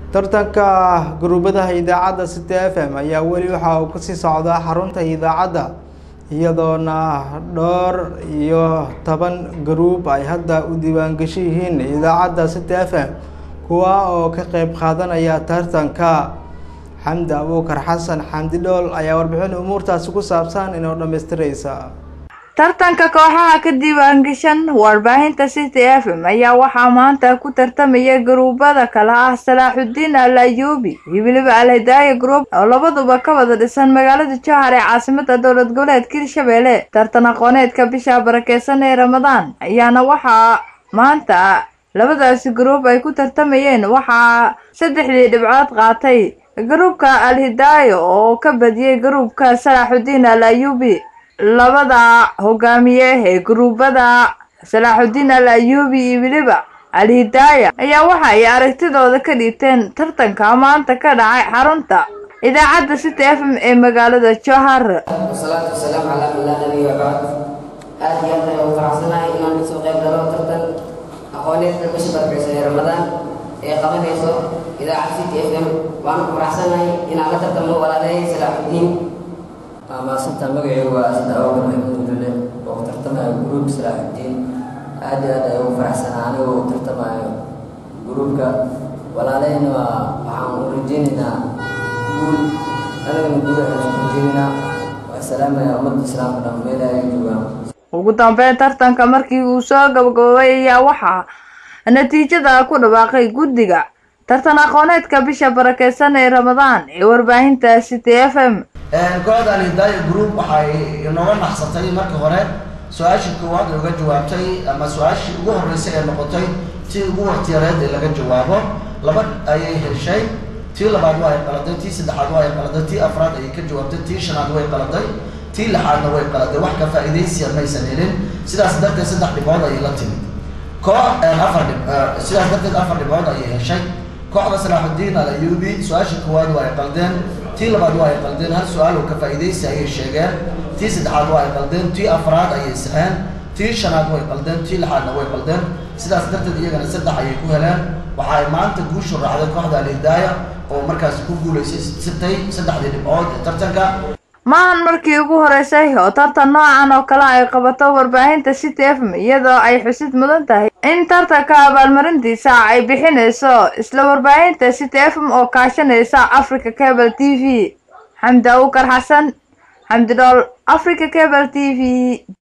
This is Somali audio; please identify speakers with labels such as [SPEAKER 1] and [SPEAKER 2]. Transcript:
[SPEAKER 1] tartanka guruubadaha idaacadda city f m ayaa weli waxa uu kasii socdaa xarunta idaacadda iyadoona dhowr iyo toban garuub ay hadda u diiwaangeshi yihiin idaacadda city f m kuwa oo ka qeyb qaadanaya tartanka xamdi abuukar xasan xamdi dhool ayaa warbixin umuurtaasi ku saabsan inoo dhamaystireysa
[SPEAKER 2] tartanka kooxaha ka diiwaangashan warbaahinta city f m ayaa waxaa maanta ku tartamaya garuubada kale ah salaaxudiin al ayuubi iyo weliba al hidaaya group oo labaduba ka wada dhisan magaalada jowhar ee caasimada dowlad goboleedka hirshabelle tartan aqooneedka bisha barakeysan ee ramadaan ayaana waxaa maanta labadaasi garuub ay ku tartamayeen waxaa saddexdii dhibcood qaatay garuubka al hidaayo oo ka badiyey garuubka salaaxudiin al ayuubi labada hogaamiye ee guruubada salaaxudiin al ayuubi iyo weliba al hidaaya ayaa waxa ay aragtidooda ka dhiibteen tartanka maanta ka dhacay xarunta idaacadda city f m ee magaalada jowhar
[SPEAKER 3] wasalaatu wasalaamu calaa man laa nabiya bacd aad iyo aad ayaan ugu faraxsanahay inaan kasoo qayb galo tartan aqooneedka bisha barakeysan ee ramadaan ee qabanayso idaacadda city f m waanu ku faraxsanahay inaan la tartamo walaalahey salaaxudiin
[SPEAKER 4] maasanta magacaygu waa asad awgar maxmuud dule oo ku tartamaya gruub salaaxudiin aad iyo aad ay ugu faraxsanaa anigoo u tartamayo gruubka walaaleyna waa waxaan u rajeynaynaa guul anigana guul ayaan u rajeynaynaa waa salaamaya ummadda islaamka dhan meel ay joogaan
[SPEAKER 2] ugu dambeyn tartanka markii uu soo gabagaboobay ayaa waxaa natiijada ku dhawaaqay guddiga tartan aqooneedka bisha barakeysan ee ramadaan ee warbaahinta city f m
[SPEAKER 5] kooxda alhidaaya group waxay inooga naxsatay marka hore su-aashii koowaad ee uga jawaabtay ama su-aashii ugu horreysay ee noqotay tii ugu waqtiyareed ee laga jawaabo laba ayay heshay tii labaad waa ay qaladay tii saddexaad waa ay qaladay tii afraad ayay ka jawaabtay tii shanaad way qaladay tii lixaadna way qaladay wax ka faa'iidaysiya maysan helin sidaas darteed saddex dhibcood ayay la timid koox afar dhib sidaas darteed afar dhibcood ayay heshay kooxda salaaxudiin al ayuubi su-aashii koowaad waa ay qaldeen tii labaad waa ay qaldeen hal su-aal oo ka faa'iidaysi ayay sheegeen tii saddexaad waa ay qaldeen tii afraad ayay saxeen tii shanaad way qaldeen tii lixaadna way qaldeen sidaas darteed iyagana saddex ayay ku heleen waxa ay maanta guushu raacday kooxda alhidaaya oo markaasi ku guulaysay sitay saddexdii dhibcood ee tartanka
[SPEAKER 2] maahan markii ugu horeysay oo tartan noocan oo kale ay qabato warbaahinta city f m iyadoo ay xusid mudan tahay in tartanka abaalmarintiisa ay bixinayso isla warbaahinta city f m oo kaashanaysa africa cable t v xamdi abuukar xasan xamdi dhool africa cable t v